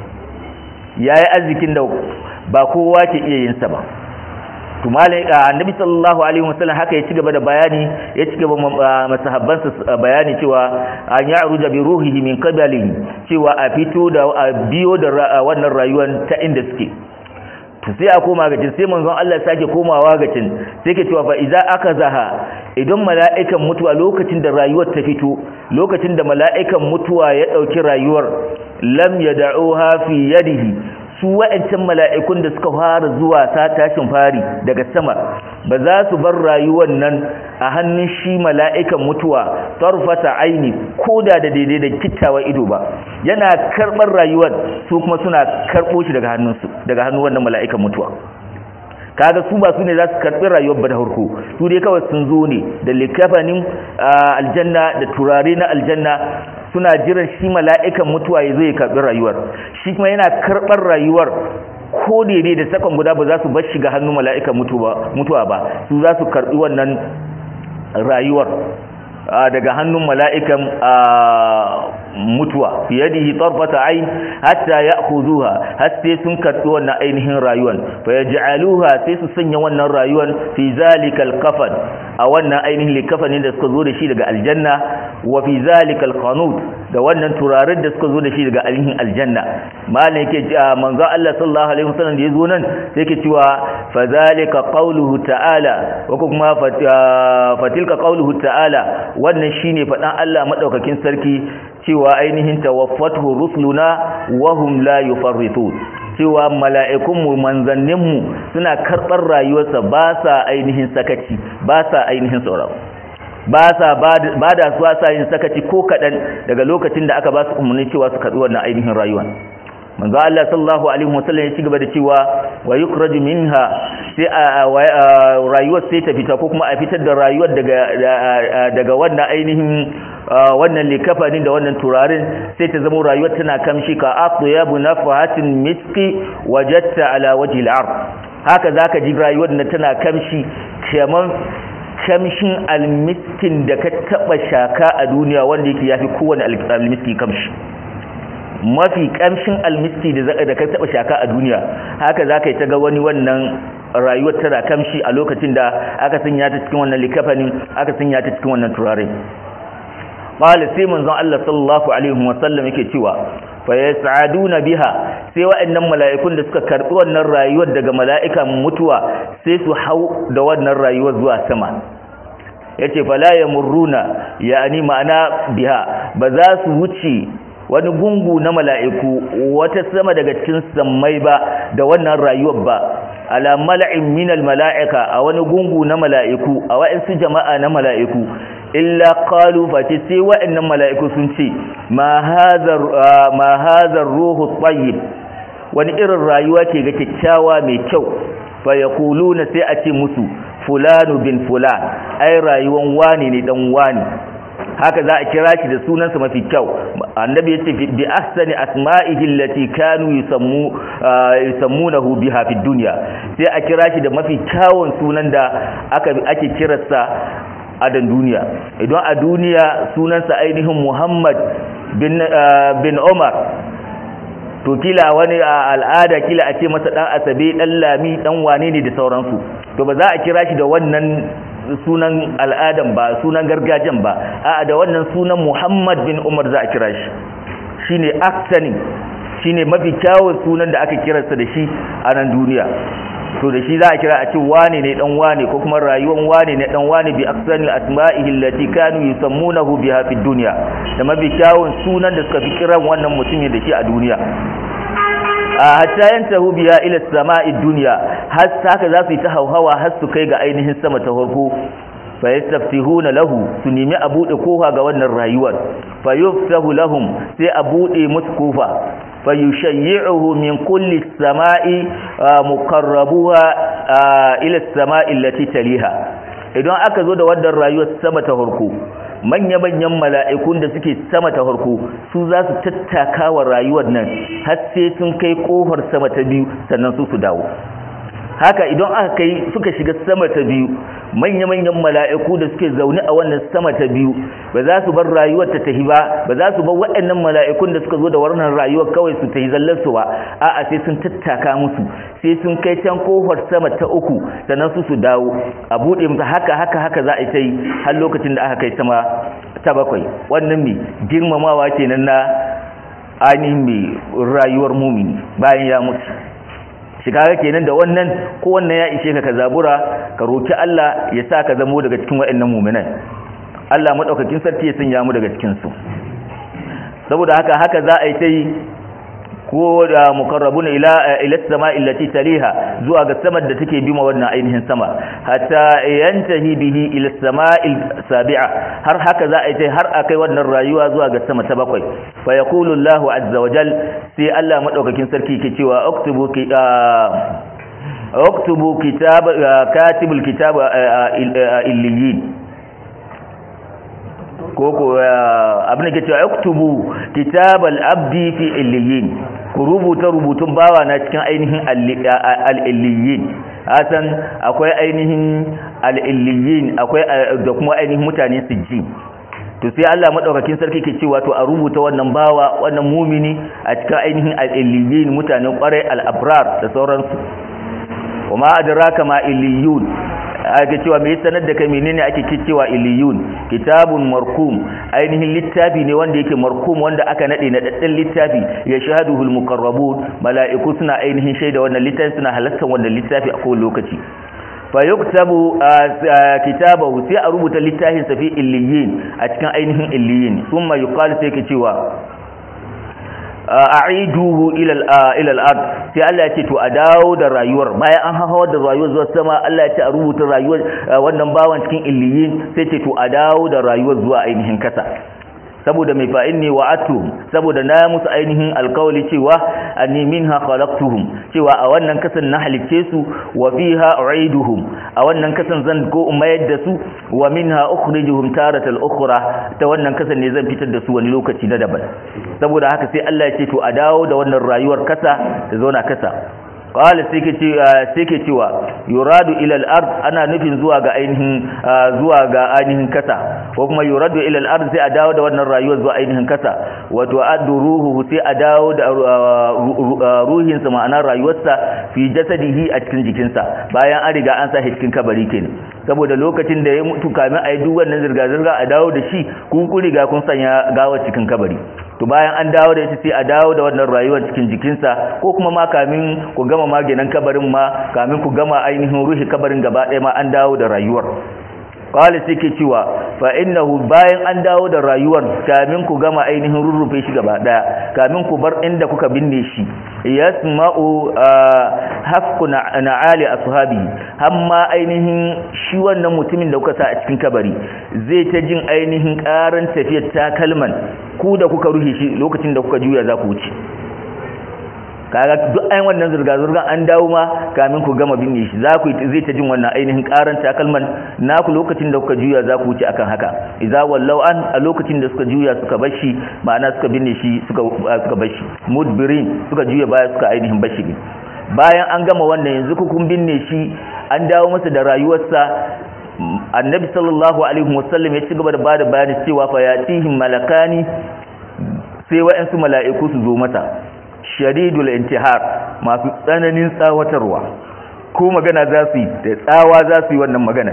yayi arzikin da ba kowa ke iya yin sa ba to malai annabi sallallahu alaihi wasallam haka ya ci gaba da bayani ya ci gaba masahabbansa bayani cewa an ya'ruja bi ruhihi min qabli cewa a fito da biyo da wannan rayuwar ta inda suke to sai a koma gacin sai manzon Allah sake komawa gacin sai ke cewa fa idza akazaha idan mala'ikan mutuwa lokacin da rayuwar ta fito lokacin da mala'ikan mutuwa ya dauki rayuwar lam yad'uha fi yadihi su wa'ancan mala'ikun da suka fara zuwa ta tashin fari daga sama ba za su bar rayuwar nan a hannun shi mala'ikan mutuwa tarfata aini ko da da daidai da kittawa ido ba yana karɓar rayuwar su kuma suna karɓo shi daga hannunsu daga hannun wannan mala'ikan mutuwa kaga su ba su ne za su karɓi rayuwar ba da harko su dai kawai sun zo ne da likafanin aljanna da turare na aljanna suna jiran shi mala'ikan mutuwa ya zo ya karɓi rayuwar shi kuma yana karɓar rayuwar ko daidai da sakon guda ba za su bar shi ga hannun mala'ikan mutuwa ba su za su karɓi wannan rayuwar daga hannun mala'ikan mutuwa biyadihi tarfata ayn hatta ya'khuzuha har sai sun karbi wannan ainihin rayuwan fa yaj'aluha sai su sanya wannan rayuwan fi zalikal kafan a wannan ainihin likafanin da suka zo da shi daga aljanna wa fi zalikal qanut da wannan turarin da suka zo da shi daga ainihin aljanna malam yake manzo Allah sallallahu alaihi wasallam da yazo nan sai yake cewa fa zalika qawluhu ta'ala wa kuma fatilka qawluhu ta'ala wannan shine fadan Allah madaukakin sarki cewa ainihin tawaffatu rusuluna wa hum la yufarritun cewa mala'ikunmu manzanninmu suna karɓar rayuwarsa ba sa ainihin sakaci ba sa ainihin tsoron ba sa ba da su sa yin sakaci ko kaɗan daga lokacin da aka ba su umarni cewa su karɓi wannan ainihin rayuwa manzo Allah sallallahu alaihi wasallam ya ci gaba da cewa wa yukraju minha sai rayuwar sai ta fita ko kuma a fitar da rayuwar daga daga wannan ainihin wannan likafanin da wannan turarin sai ta zama rayuwar tana kamshi ka aqyabu nafahatin miski wajatta ala wajhi al-ard haka zaka ji rayuwar da tana kamshi kaman kamshin almiskin da ka taba shaka a duniya wanda yake yafi kowane almiski kamshi mafi kamshin almiski da ka taba shaka a duniya haka zaka yi ta ga wani wannan rayuwar tana kamshi a lokacin da aka sanya ta cikin wannan likafanin aka sanya ta cikin wannan turare qala sai manzon Allah sallallahu alaihi wasallam yake cewa fa yas'aduna biha sai wa'annan mala'ikun da suka karbi wannan rayuwar daga mala'ikan mutuwa sai su hau da wannan rayuwar zuwa sama yace fala yamurruna yani ma'ana biha ba za su wuce wani gungu na mala'iku wata sama daga cikin sammai ba da wannan rayuwar ba ala mala'in minal mala'ika a wani gungu na mala'iku a wa'insu jama'a na mala'iku illa qalu fati sai wa'annan mala'iku sun ce ma hadha ma hadha ruhu tayyib wani irin rayuwa ce ga kyakkyawa mai kyau fa yaquluna sai a ce musu fulanu bin fulan ai rayuwan wani ne dan wani haka za a kira shi da sunansa mafi kyau annabi yace bi ahsani asma'ihi allati kanu yusammu yusammunahu biha fi dunya sai a kira shi da mafi kyawun sunan da aka ake kirarsa a dan duniya idan a duniya sunansa ainihin Muhammad bin bin Umar to kila wani al'ada kila a ce masa dan asabe dan lami dan wane ne da sauransu to ba za a kira shi da wannan sunan al'adan ba sunan gargajiyan ba a da wannan sunan Muhammad bin Umar za a kira shi shine aksani shine mafi kyawun sunan da aka kiransa da shi a nan duniya to da shi za a kira a ce wane ne dan wane ko kuma rayuwan wane ne dan wane bi aksanil asma'ihi allati kanu yusammunahu biha fid dunya da mafi kyawun sunan da suka fi kiran wannan mutumin da shi a duniya hatta yantahu biya ila sama'i dunya har haka za su yi ta hauhawa har su kai ga ainihin sama ta farko fa yastaftihuna lahu su nemi a bude kofa ga wannan rayuwar fa yuftahu lahum sai a bude musu kofa fa yushayyi'uhu min kulli sama'i muqarrabuha ila sama'i allati taliha idan aka zo da wannan rayuwar sama ta farko manya-manyan mala'ikun da suke sama ta farko su za su tattaka wa rayuwar nan har sai sun kai kofar sama ta biyu sannan su su dawo haka idan aka kai suka shiga sama ta biyu manya-manyan mala'iku da suke zaune a wannan sama ta biyu ba za su bar rayuwar ta tahi ba ba za su bar waɗannan mala'ikun da suka zo da wannan rayuwar kawai su tahi zallar su ba a'a sai sun tattaka musu sai sun kai can kofar sama ta uku sannan su su dawo a buɗe musu haka haka haka za a yi ta yi har lokacin da aka kai sama ta bakwai wannan mai girmamawa kenan na ainihin mai rayuwar mumini bayan ya mutu shiga kenan da wannan ko wannan ya ishe ka ka zabura ka roki Allah ya sa ka zamo daga cikin waɗannan mu'minan Allah madaukakin sarki ya sanya mu daga cikin su saboda haka haka za a yi ta yi ko da mukarrabuna ila ila samai allati taliha zuwa ga samar da take bima wannan ainihin sama hatta yantahi bihi ila samai sabi'a har haka za a yi har akai wannan rayuwa zuwa ga sama ta bakwai fa yaqulu Allahu azza wa jal sai Allah madaukakin sarki ke cewa uktubu ki uktubu kitab katibul kitab illiyin koko abin da ke cewa uktubu kitabal abdi fi illiyin ku rubuta rubutun bawa na cikin ainihin al-illiyin hasan akwai ainihin al-illiyin akwai da kuma ainihin mutane sijji to sai Allah madaukakin sarki ke cewa to a rubuta wannan bawa wannan mumini a cikin ainihin al-illiyin mutanen kwarai al-abrar da sauransu kuma adraka ma illiyun ake cewa me sanar da kai menene ake cewa iliyun kitabun markum ainihin littafi ne wanda yake markum wanda aka nade na daddan littafi ya shahaduhul muqarrabun mala'iku suna ainihin shaida wannan littafi suna halartar wannan littafi a kowane lokaci fa yuktabu kitabahu sai a rubuta littafin sa fi illiyin a cikin ainihin illiyin thumma yuqalu sai ke cewa a'iduhu ila al-ard sai Allah ya ce to a dawo da rayuwar bayan an hawa da rayuwar zuwa sama Allah ya ce a rubuta rayuwar wannan bawan cikin illiyin sai ce to a dawo da rayuwar zuwa ainihin kasa saboda mai fa'in ne wa'atu saboda na musu ainihin alkawali cewa anni minha khalaqtuhum cewa a wannan kasan na halicce su wa fiha u'iduhum a wannan kasan zan ko mayar da su wa minha ukhrijuhum taratan ukhra ta wannan kasan ne zan fitar da su wani lokaci na daban saboda haka sai Allah ya ce to a dawo da wannan rayuwar kasa ta zauna kasa qala sai ke cewa yuradu ila al-ard ana nufin zuwa ga ainihin zuwa ga ainihin kasa ko kuma yuradu ila al-ard sai a dawo da wannan rayuwar zuwa ainihin kasa wato addu ruhuhu sai a dawo da ruhin sa ma'ana rayuwarsa fi jasadihi a cikin jikinsa bayan an riga an sa shi cikin kabari kenan saboda lokacin da ya mutu kamin a yi duk wannan zirga zirga a dawo da shi kun kun riga kun sanya gawar cikin kabari to bayan an dawo da ita sai a dawo da wannan rayuwar cikin jikinsa ko kuma ma kamin ku gama maganin kabarin ma kamin ku gama ainihin ruhi kabarin gaba ɗaya ma an dawo da rayuwar qala ke cewa fa innahu bayan an dawo da rayuwar kamin ku gama ainihin rurrufe shi gaba ɗaya kamin ku bar inda kuka binne shi yasma'u hafku na'ali ashabi amma ainihin shi wannan mutumin da kuka sa a cikin kabari zai ta jin ainihin karan tafiyar takalman ku da kuka ruhe shi lokacin da kuka juya za ku wuce kaga duk ayin wannan zurga-zurgan an dawo ma kamin ku gama binne shi za ku zai ta jin wannan ainihin karan takalman naku lokacin da kuka juya za ku wuce akan haka idza wallau an a lokacin da suka juya suka bar shi ma'ana suka binne shi suka suka bar shi mudbirin suka juya baya suka ainihin bar shi bayan an gama wannan yanzu ku kun binne shi an dawo masa da rayuwarsa annabi sallallahu alaihi wasallam ya ci gaba da bada bayani cewa fa yatihim malakani sai wa'ansu mala'iku su zo mata shadidul intihar masu tsananin tsawatarwa ko magana za su yi da tsawa za su yi wannan magana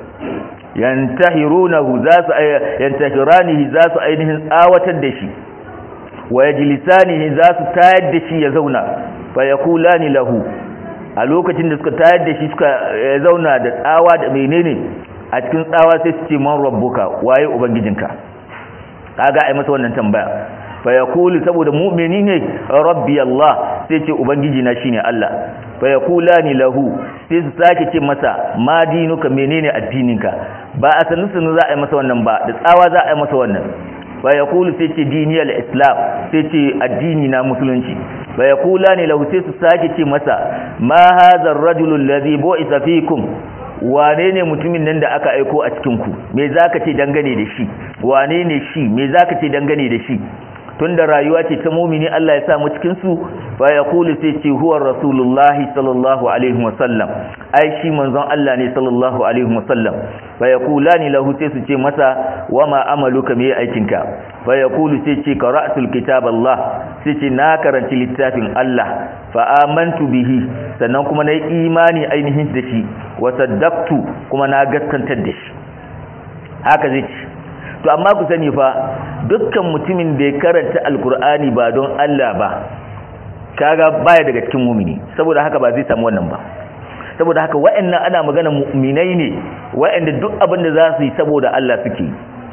yantahirunahu za su yantahiranihi za su ainihin tsawatar da shi wa yajlisanihi za su tayar da shi ya zauna fa yaqulani lahu a lokacin da suka tayar da shi suka zauna da tsawa da menene a cikin tsawa sai su ce man rabbuka waye ubangijinka kaga ai masa wannan tambaya fa yaqulu saboda mu'mini ne rabbi Allah sai ce ubangiji na shine Allah fa yaqulani lahu sai su sake ce masa ma dinuka menene addininka ba a sanu sanu za a yi masa wannan ba da tsawa za a yi masa wannan fa yaqulu sai ce diniyal islam sai ce addini na musulunci fa yaqulani lahu sai su sake ce masa ma hadha ar-rajulu alladhi bu'itha fikum wane ne mutumin nan da aka aiko a cikin ku me zaka ce dangane da shi wane ne shi me zaka ce dangane da shi tunda rayuwa ce ta mumini Allah ya sa mu cikin su fa yaqulu sai ce huwa rasulullahi sallallahu alaihi wasallam ai shi manzon Allah ne sallallahu alaihi wasallam fa yaqulani lahu sai su ce masa wama amaluka me aikinka fa yaqulu sai ce qara'tul kitab Allah sai ce na karanci littafin Allah fa amantu bihi sannan kuma nayi imani ainihin da shi wa saddaqtu kuma na gaskantar da shi haka zai ce to amma ku sani fa dukkan mutumin da ya karanta alkur'ani ba don Allah ba kaga baya daga cikin mumini saboda haka ba zai samu wannan ba saboda haka wa'annan ana magana mu'minai ne wa'anda duk abin da za su yi saboda Allah suke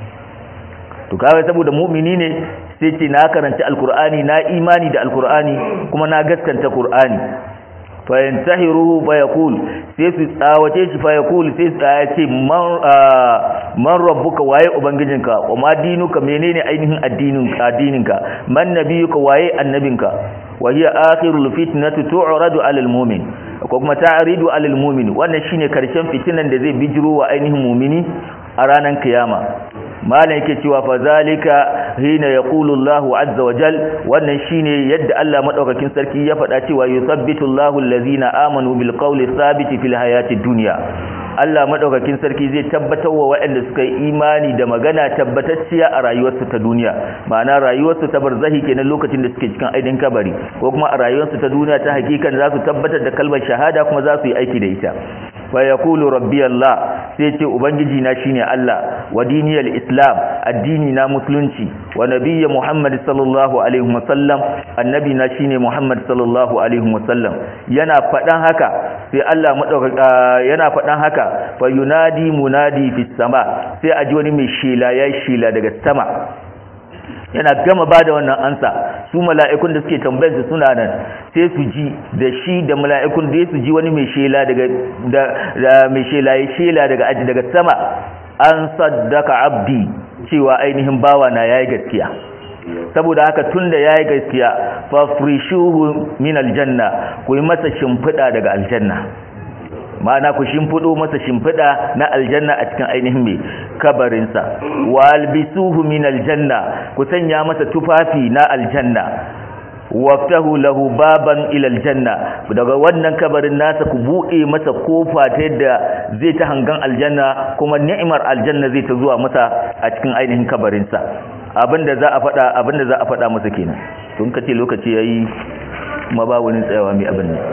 to kaga saboda mu'mini ne sai ce na karanta alkur'ani na imani da alkur'ani kuma na gaskanta qur'ani fa yantahiruhu fa yaqul sai su tsawace shi fa yaqul sai su ya ce man man rabbuka waye ubangijinka wa ma dinuka menene ainihin addinin addininka man nabiyuka waye annabinka wa hiya akhirul fitnati tu'radu 'alal mu'min ko kuma ta'ridu 'alal mu'min wannan shine karshen fitinan da zai bijiro wa ainihin mu'mini a ranar kiyama malam yake cewa fa zalika hina yaqulu Allahu azza wa jal wannan shine yadda Allah madaukakin sarki ya faɗa cewa yusabbitu Allahu allazina amanu bil qawli thabiti fil hayati dunya Allah madaukakin sarki zai tabbatar wa waɗanda suka yi imani da magana tabbatacciya a rayuwarsu ta duniya ma'ana rayuwarsu ta barzahi kenan lokacin da suke cikin aidin kabari ko kuma a rayuwarsu ta duniya ta hakikan za su tabbatar da kalmar shahada kuma za su yi aiki da ita fa yaqulu rabbi Allah sai ce ubangiji na shine Allah wa diniyal islam addini na musulunci wa nabiyyi Muhammad sallallahu alaihi wasallam annabi na shine Muhammad sallallahu alaihi wasallam yana fadan haka sai Allah madaukaka yana fadan haka fa yunadi munadi fis sama sai aji wani mai shela yayi shela daga sama yana gama ba da wannan ansa su mala'ikun da suke tambayar su suna nan sai su ji da shi da mala'ikun da su ji wani mai shela daga da mai shela ya shela daga aji daga sama an saddaka abdi cewa ainihin bawa na yayi gaskiya saboda haka tunda yayi gaskiya fa frishuhu min aljanna ku yi masa shimfida daga aljanna ma'ana ku shimfido masa shimfida na aljanna a cikin ainihin mai kabarinsa walbisuhu min aljanna ku sanya masa tufafi na aljanna waftahu lahu baban ila aljanna daga wannan kabarin nasa ku buɗe masa kofa ta yadda zai ta hangan aljanna kuma ni'imar aljanna zai ta zuwa masa a cikin ainihin kabarinsa abinda za a faɗa abinda za a faɗa masa kenan tun kace lokaci yayi kuma ba wani tsayawa mai abin ne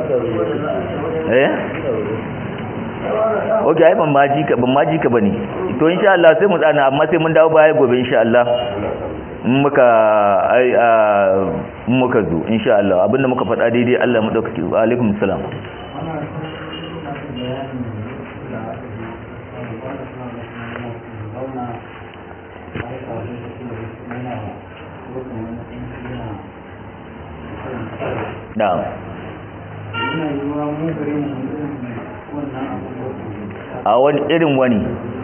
eh ok ai ban maji ka ban maji ka bane to insha Allah sai mu tsana amma sai mun dawo baya gobe insha Allah in muka ai a muka zo insha Allah abinda muka faɗa daidai Allah mu dauka wa alaikum salam na'am a wani irin wani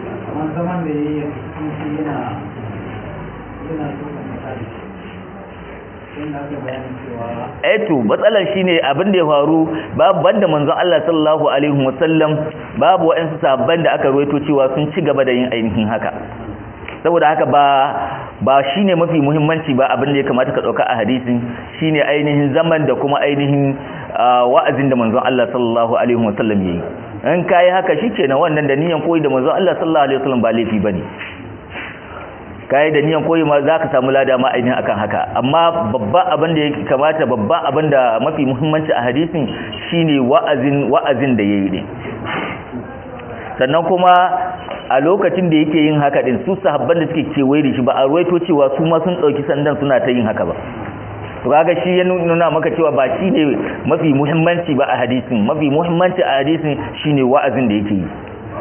eto matsalar shine abin da ya faru babu banda manzon Allah sallallahu alaihi wasallam babu waɗansu sabban da aka ruwaito cewa sun ci gaba da yin ainihin haka saboda haka ba ba shine mafi muhimmanci ba abin da ya kamata ka dauka a hadisin shine ainihin zaman da kuma ainihin wa'azin da manzon Allah sallallahu alaihi wasallam yayi in kai haka shikenan wannan da niyan koyi da manzon Allah sallallahu alaihi wasallam ba laifi bane kai da niyan koyi ma zaka samu lada ma ainihin akan haka amma babban abin da yake kamata babban abin da mafi muhimmanci a hadisin shine wa'azin wa'azin da yayi ne sannan kuma a lokacin da yake yin haka din su sahabban da suke kewaye da shi ba a ruwaito cewa su ma sun dauki sandan suna ta yin haka ba to kaga shi ya nuna maka cewa ba shi ne mafi muhimmanci ba a hadisin mafi muhimmanci a hadisin shine wa'azin da yake yi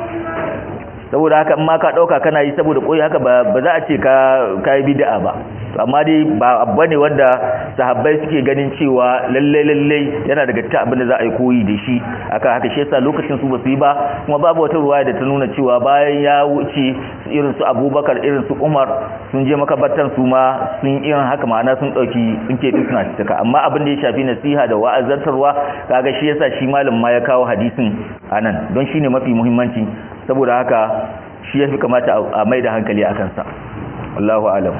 saboda haka in ma ka dauka kana yi saboda koyi haka ba za a ce ka kai bid'a ba amma dai ba abu ne wanda sahabbai suke ganin cewa lalle lalle yana daga cikin abin da za a yi koyi da shi akan haka shi yasa lokacin su ba su yi ba kuma babu wata ruwaya da ta nuna cewa bayan ya wuce irin su Abubakar irin su Umar sun je makabartan su ma sun irin haka ma'ana sun dauki sun ke suna cika amma abin da ya shafi nasiha da wa'azantarwa kaga shi yasa shi malam ma ya kawo hadisin anan don shine mafi muhimmanci saboda haka shi yafi kamata a mai da hankali akan sa wallahu alam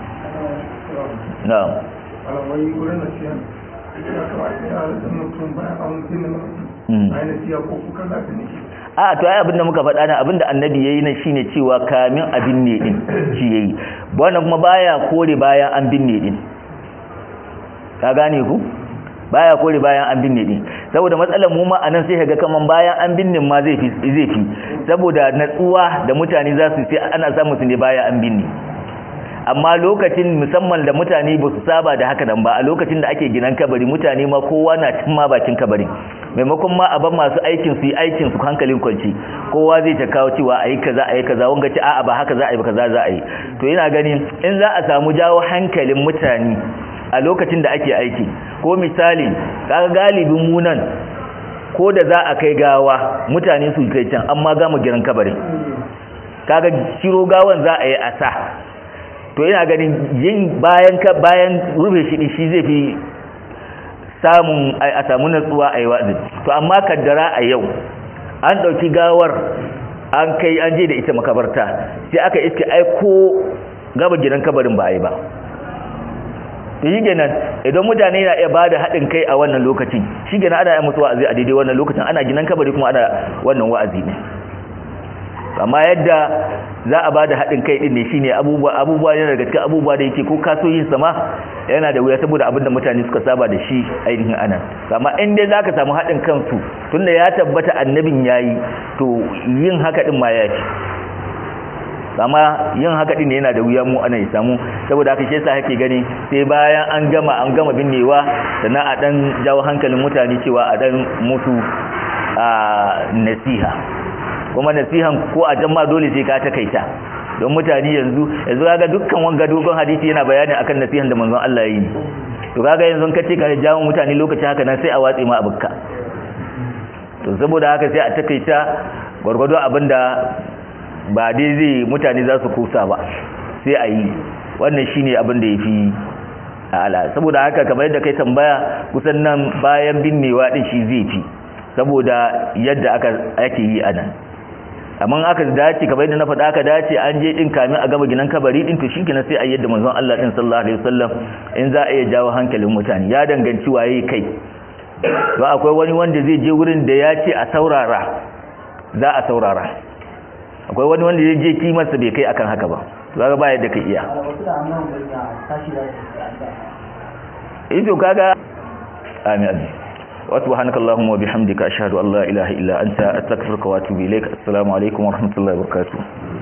na'am alawai wurin da siyan ya kamata ya da mutum bayan an gina mutum a yi siya ko kuka za ta nishi a to ai abinda muka faɗa na abinda annabi yayi nan shine cewa kamin abin ne din shi yayi wannan kuma baya kore bayan an binne din ka gane ku baya kore bayan an binne din saboda matsalar mu ma anan sai kaga kaman bayan an binne ma zai fi zai fi saboda natsuwa da mutane za su sai ana samu su ne bayan an binne amma lokacin musamman da mutane ba su saba da haka nan ba a lokacin da ake ginan kabari mutane ma kowa na cin ma bakin kabari maimakon ma a ban masu aikin su yi aikin su hankalin kwanci kowa zai ta kawo cewa ayi kaza ayi kaza wanga ci a'a ba haka za a yi ba kaza za a yi to ina ganin in za a samu jawo hankalin mutane a lokacin da ake aiki ko misali kaga galibin mu nan ko da za a kai gawa mutane su kai can amma gama giran kabarin kaga shiro gawan za a yi asa to ina ganin yin bayan ka bayan rufe shi shi zai fi samun a samu natsuwa a yi wa'azi to amma kaddara a yau an ɗauki gawar an kai an je da ita makabarta sai aka iske ai ko gaba gidan kabarin ba a yi ba to shi kenan idan mutane na iya bada haɗin kai a wannan lokacin shi kenan ana yi musu wa'azi a daidai wannan lokacin ana gidan kabari kuma ana wannan wa'azi ne amma yadda za a bada haɗin kai ɗin ne shine abubuwa abubuwa yana daga cikin abubuwa da yake ko kasoyin sama yana da wuya saboda abinda mutane suka saba da shi ainihin ana amma in dai zaka samu haɗin kansu tunda ya tabbata annabin yayi to yin haka din ma ya fi amma yin haka din ne yana da wuya mu ana ya samu saboda haka shi yasa kake gani sai bayan an gama an gama binnewa sannan a dan jawo hankalin mutane cewa a dan musu a nasiha kuma nasihan ko a can ma dole sai ka takaita don mutane yanzu yanzu kaga dukkan wanga dogon hadisi yana bayani akan nasihan da manzon Allah yi to kaga yanzu ka ce ka jawo mutane lokaci haka nan sai a watse ma abukka to saboda haka sai a takaita gwargwado abinda ba dai zai mutane za su kusa ba sai a yi wannan shine abin da yafi ala saboda haka kamar yadda kai tambaya kusan nan bayan binnewa din shi zai fi saboda yadda aka ake yi anan amma aka dace kamar yadda na faɗa aka dace an je din kamin a gama ginan kabari din to shikenan sai a yadda manzon Allah din sallallahu alaihi wasallam in za a iya jawo hankalin mutane ya danganci waye kai to akwai wani wanda zai je wurin da ya ce a saurara za a saurara akwai wani wanda zai je kimarsa bai kai akan haka ba to kaga ba yadda ka iya eh to kaga amin amin وسبحانك اللهم وبحمدك أشهد أن لا إله إلا أنت أستغفرك وأتوب إليك السلام عليكم ورحمة الله وبركاته